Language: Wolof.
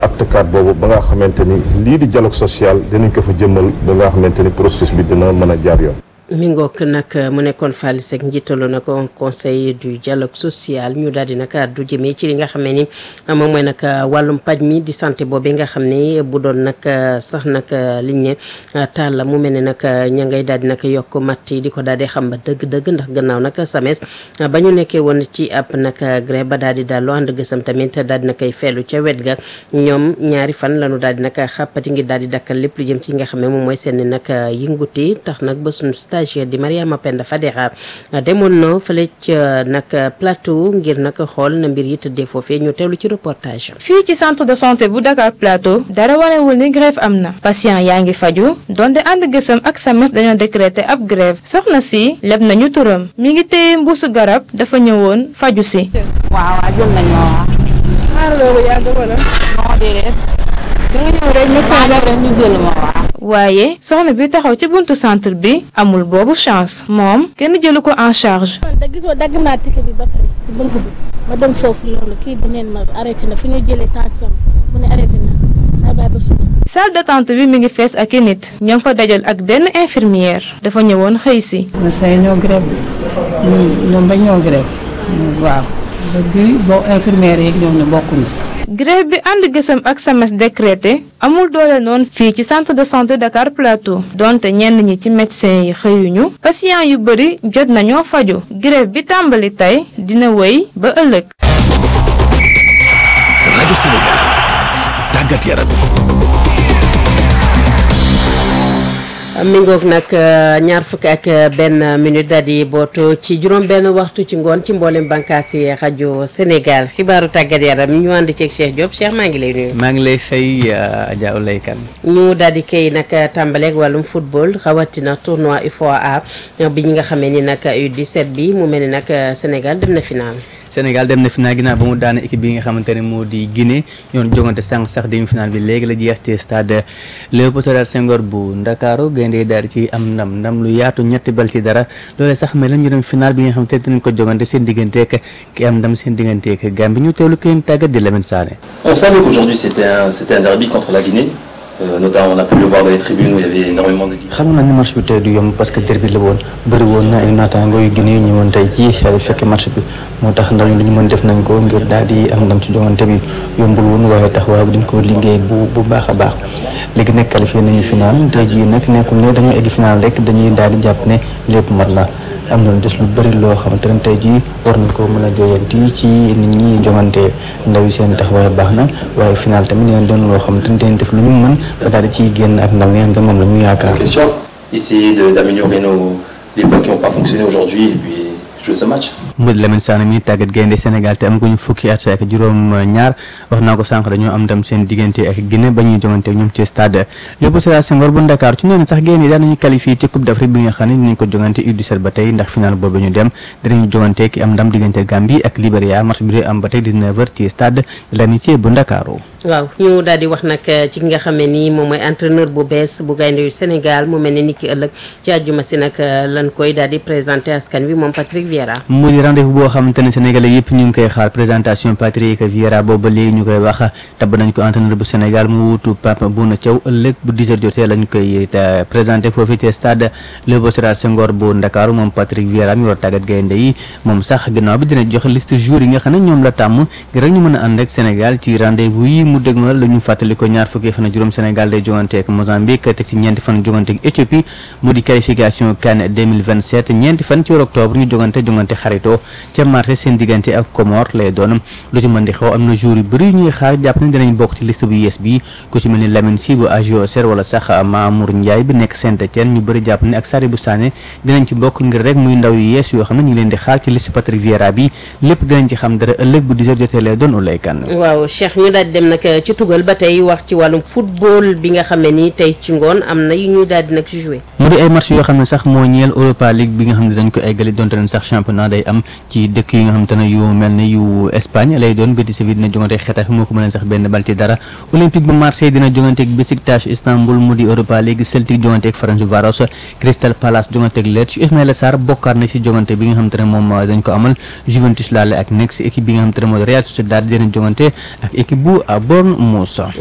acte cadre boobu ba nga xamante ni lii di dialogue social dinañ ko fa jëmmal ba nga xamante ni processus bi dina mën a jaar yoon. mi ngoog nag mu nekkoon Faly Seck njiitalu na ko conseil du dialogue social ñu daal di nag du jëmee ci li nga xam ne ni moom mooy nag wàllum paj mi di santé boobu nga xam ne bu doon nag sax nag liñ ne taal la mu mel ne nag ña ngay daal di nag yokk matt yi di ko daal di xam ba dëgg-dëgg ndax gannaaw nag SAMES ba ñu nekkee woon ci ab nag grève ba daal di daal loo ànd gësam tamit daal di na koy feelu ca wet ga ñoom ñaari fan lañu daal di nag xàppati ngir daal di dakkal lépp lu jëm ci nga xam ne moom mooy seen nag yënguti tax nag ba suñu stagiaire di Mariama Penda Fadera demoon na fële ca nag plateau ngir nag xool na mbir yi tëddee foofee ñu teewlu ci reportage fii ci centre de santé bu Dakar Plateau dara wanewul ni grève am na patient yaa ngi faju donte ànd gësam ak SAMES dañoo décréter ab grève soxna si leb nañu turam mi ngi téye mbuusu garab dafa ñëwoon faju si waaw waaw jël nañu waaw. xaar loolu yàgg wala. non déedéet. da nga ñëw rek médecin maa rek ñu jël ma waaw. waaye soxna bi taxaw ci buntu centre bi amul boobu chance moom kenn jëlu ko en charge man da gisoo dagg naa ticket bi ba pare si bunt bi ma dem foofu noonu kii bi neen ma arrêté na fi ñu jëlee tension bi mu ne arrêté na saa bàyyi ba suba. salle d'attente bi mi ngi fees ak i nit ñoo ngi fa dajal ak benn infirmière dafa ñëwoon xëy si médecin yi ñoo grève ñoom ñoom ba ñoo grève waaw bi boo infirmière yi ñoom ne bokkuñu si grève bi ànd gësam ak SAMES décrété amul doole noonu fii ci centre de santé Dakar Plateau donte ñenn ñi ci médecin yi xëyuñu patient yu bëri jot nañoo faju grève bi tàmbali tey dina wéy ba ëllëg rajo Sénégal tàggat yaram mi ngoog nag ñaar fukki ak benn minute daal di bootu ci juróom benn waxtu ci ngoon ci mboolem bànqaas yi rajo Sénégal xibaaru tàggat yaram ñu ànd ceeg Cheikh Diop Cheikh maa ngi lay nuyu. maa ngi lay fay Adja Oulay Kane ñu daal di koy nag tàmbaleeg wàllum football rawatina tournoi UFOA bi ñi nga xamee ni nag U17 bi mu mel ni nag Sénégal dem na final. Sénégal dem na final ginnaaw ba mu daane équipe bi nga xamante ne moo di Guinée ñoon jongante sànq sax demi final bi léegi la jeex ci stade Léopold Sédar Senghor bu Ndakaaru gaynde daal di ci am ndam ndam lu yaatu ñetti bal ci dara loolee sax mel na ñu dem final bi nga xamante ne dinañ ko jongante seen digganteek ki am ndam seen digganteek Gambie ñu teewlu kenn tàggat di Lamine Sané. On savait qu'aujourd'hui c'était un, c'était un derby contre la Guinée. Euh, notamment on a pu le voir dans les tribunes où il y avait énormément de Guinéens. xamoon naa ne match bi tey du yomb parce que derby la woon bëri woon na ay naataango yu Guinée yu ñëwoon tey jii saa fekkee match bi moo tax ndaw ñi lu ñu mën def nañ ko ngir daal di am ndam ci jongante bi yombul woon waaye tax waaw dañ ko liggéey bu bu baax a baax léegi nag qualifié nañu final tey jii nag nekkul ne dañoo egg final rek dañuy daal di jàpp ne lépp mat na am na des lu bëri loo xamante ne tey jii war nañ ko mën a jooyanti ci nit ñi jongante ndaw yi seen taxawaay baax na waaye final tamit dinañ doon loo xamante ne dañ def lu ñu mën ba daal di ciy génn ak ndam yi nga moom la ñu yaakaar. Question, essayer de- d'améliorer nos, les points qui n'ont pas fonctionné aujourd'hui et puis jouer ce match. mu di Lamine Sané mi tàggat gaynde Sénégal te am ko ñu fukki at ak juróom ñaar wax naa ko sànq dañoo am ndam seen diggante ak Guinée ba ñuy jongante ak ñoom ci stade Léopold Sédar Senghor bu Dakar ci noonu sax gaynde daan nañu qualifié ci Coupe d'Afrique bi nga xam ne dinañ ko jongante U17 ba tey ndax final boobu ñu dem dinañu jongante ki am ndam diggante Gambie ak Libéria match bi dee am ba tey 19h ci stade l'amitié bu Ndakaaru waaw ñu daal di wax nag ci ki nga xam ne nii moom mooy entraîneur bu bees bu gaynde yu Sénégal mu mel ne ni ki ëllëg ci àjjuma si nag lan koy daal di présenté askan wi moom Patrick Vieira. mu di rendez-vous boo xamante ne sénégalais yëpp ñu ngi koy xaar présentation Patrick Vieira boobu ba léegi ñu koy wax tabb nañ ko entraîneur bu Sénégal mu wutu Pape Bouna Thiaw ëllëg bu 10h jotee lañ koy te présenté foofu ci stade Léopold Sédar Senghor bu Ndakaaru moom Patrick Vieira mi war a tàggat gaynde yi moom sax gannaaw bi dina joxe liste joueurs yi nga xam ne ñoom la tàmm ngir rek ñu mën a ànd ak Sénégal ci rendez-vous yi mu dégmal la ñu fàttali ko ñaar fukki fan ak juróom Sénégal day jongante ak Mozambique teg ci ñeenti fan jongante ak Éthiopie mu di qualification CAN 2027 ñeenti fan ci weeru octobre ñu jongante jongante xarito ca marché seen diggante ak Comore lay doon lu ci mën di xew am na jour yu bëri ñuy xaar jàpp ne dinañ bokk ci liste bu yees bi ku ci mel ni Lamine Sy bu AGO Auxerre wala sax Mamour Ndiaye bi nekk Saint-Étienne ñu bëri jàpp ne ak Sadibou Sané dinañ ci bokk ngir rek muy ndaw yu yees yoo xam ne ñu ngi leen di xaar ci liste Patrick Vieira bi lépp dinañ ci xam dara ëllëg bu 10h jotee lay doon ulay kan waaw Cheikh ñu daal di dem nag ci tugal ba tey wax ci wàllum football bi nga xam ne nii tey ci ngoon am na yu ñuy daal di nag joué. mu di ay match yoo xam ne sax moo ñeel Europa League bi nga xam ne dañ ko eggali donte leen sax championnat day am itam ci dëkk yi nga xamante ne yu mel ne yu Espagne lay doon Betis Séville dina jongante ak Xetafe moo ko mën a sax benn bal ci dara Olympique bu Marseille dina jongante ak Besiktas Istanbul mu di Europa League Celtic jongante ak Ferencváros Crystal Palace jongante ak Lecce Ismaïla Sarr bokkaat na ci jongante bi nga xamante ne moom dañ ko amal Juventus laale ak Nex équipe bi nga xamante ne moo di Real Sociedad dina jongante ak équipe bu Bournemouth